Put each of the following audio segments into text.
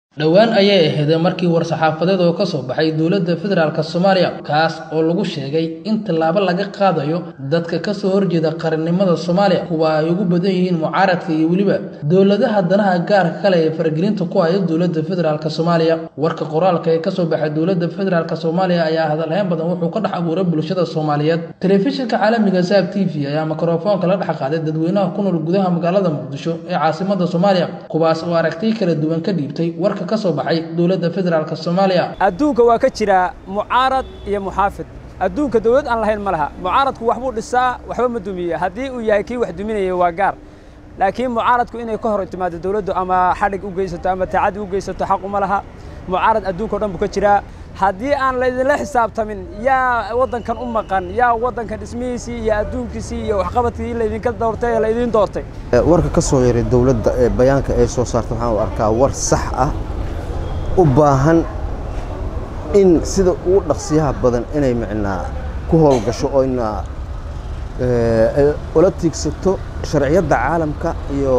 dhowaan ayay ahayd markii war-saxaafadeed oo ka soo baxay dowladda federaalk soomaaliya kaas oo lagu sheegay in tallaabo laga qaadayo dadka kasoo horjeeda qarannimada soomaaliya kuwa ay ugu badan yihiin mucaaradka iyo weliba dowladaha danaha gaarka kale ee faragelinta ku haya dowladda federaalk soomaaliya warka qoraalka ee kasoo baxay dowladda federaalk soomaaliya ayaa hadalhayn badan wuxuu ka dhex abuuray bulshada soomaaliyeed telefishinka caalamiga saab t v ayaa mikrofoonka la dhex qaaday dadweynaha ku nool gudaha magaalada muqdisho ee caasimada soomaaliya kuwaas oo aragtiy kala duwan ka dhiibtay warka kasoo baxay dowladda federaalk soomaaliya adduunka waa ka jiraa mucaarad iyo muxaafid adduunka dowlad aan lahayn ma laha mucaaradku waxbuu dhisaa waxba ma dumiye haddii uu yahay kii wax duminaya waa gaar laakiin mucaaradku inay ka hor timaado dowladdu ama xadhig u geysato ama tacadi u geysato xaq uma laha mucaarad adduunka o dhan buu ka jiraa haddii aan laydinla xisaabtamin yaa waddankan u maqan yaa waddankan dhismihiisii iyo adduunkiisii iyo waxqabadkii laydinka doortay ee laydiin doortay warka ka soo yaray dowladda ee bayaanka ay soo saarta waxaan u arkaa war sax ah u baahan in sida ugu dhaqsiyaha badan inay micnaa ku howlgasho oo ina ula tiigsato sharciyadda caalamka iyo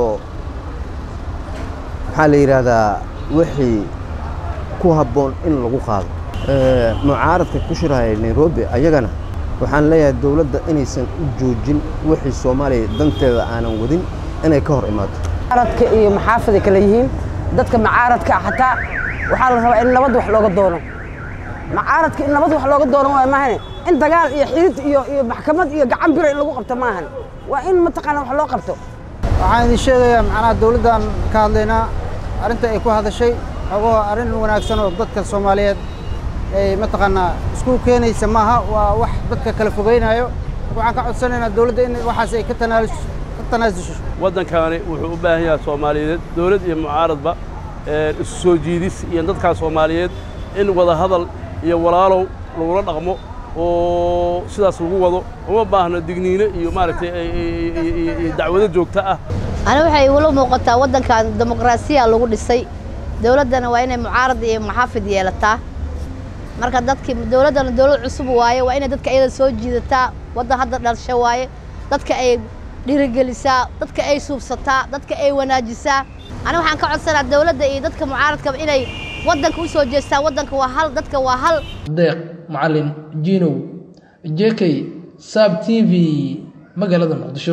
maxaa la yidhaahdaa wixii ku habboon in lagu qaado mucaaradka ku shirahaya nairobi ayagana waxaan leeyahay dowladda inaysan u joojin wixii soomaaliya danteeda aanan wadin inay ka hor imaato mucaaradka iyo maxaafiday kale yihiin dadka mucaaradka xataa waxaa la rabaa in nabad wax looga doono mucaaradka in nabad wax looga doono waa maahane in dagaal iyo xirid iyo iyo maxkamad iyo gacan bira in lagu qabto maahan waa in mataqaana wax loo qabto waxaan idin sheegayaa macnaha dowladdan ka hadlaynaa arrinta ay ku hadashay xogoo arrin wanaagsan oo dadka soomaaliyeed ay mataqaanaa isku keenaysa maaha waa wax dadka kala fogeynayo waxaan ka codsanaynaa dowladda in waxaas ay ka tanaasusho waddankaani wuxuu u baahan yahay soomaaliyeed dowlad iyo mucaaradba isu soo jiidis iyo dadkaa soomaaliyeed in wada hadal iyo walaalow lagula dhaqmo oo sidaas lagu wado uma baahno digniino iyo maaragtay dacwado joogto ah ani waxay igula muuqataa waddankan dimuqraasiya lagu dhisay dowladdana waa inay mucaarad iyo muxaafid yeelataa marka dadkii dowladdana dowlad cusub waaye waa inay dadka iyada soo jiidataa waddan hadda dhalsho waaye dadka ay dhiirigelisaa dadka ay suubsataa dadka ay wanaajisaa ani waxaan ka codsanaa dowladda iyo dadka mucaaradkaba inay waddanka u soo jeestaan waddanka waa hal dadka waa hal deeq macalin jinow jekey saab t v magaalada muqdisho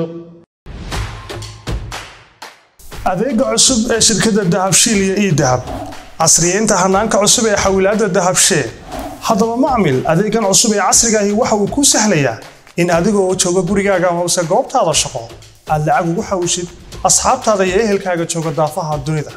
adeega cusub ee shirkadda dahabshiil iyo ii dahab casriyeynta hanaanka cusub ee xawilaadda dahabshee haddaba macmil adeegan cusub ee casrigaahi waxa uu kuu sahlayaa in adigoo jooga gurigaaga hoose goobtaada shaqo aad lacag ugu xawshid asxaabtaada iyo ehelkaaga jooga daafaha dunida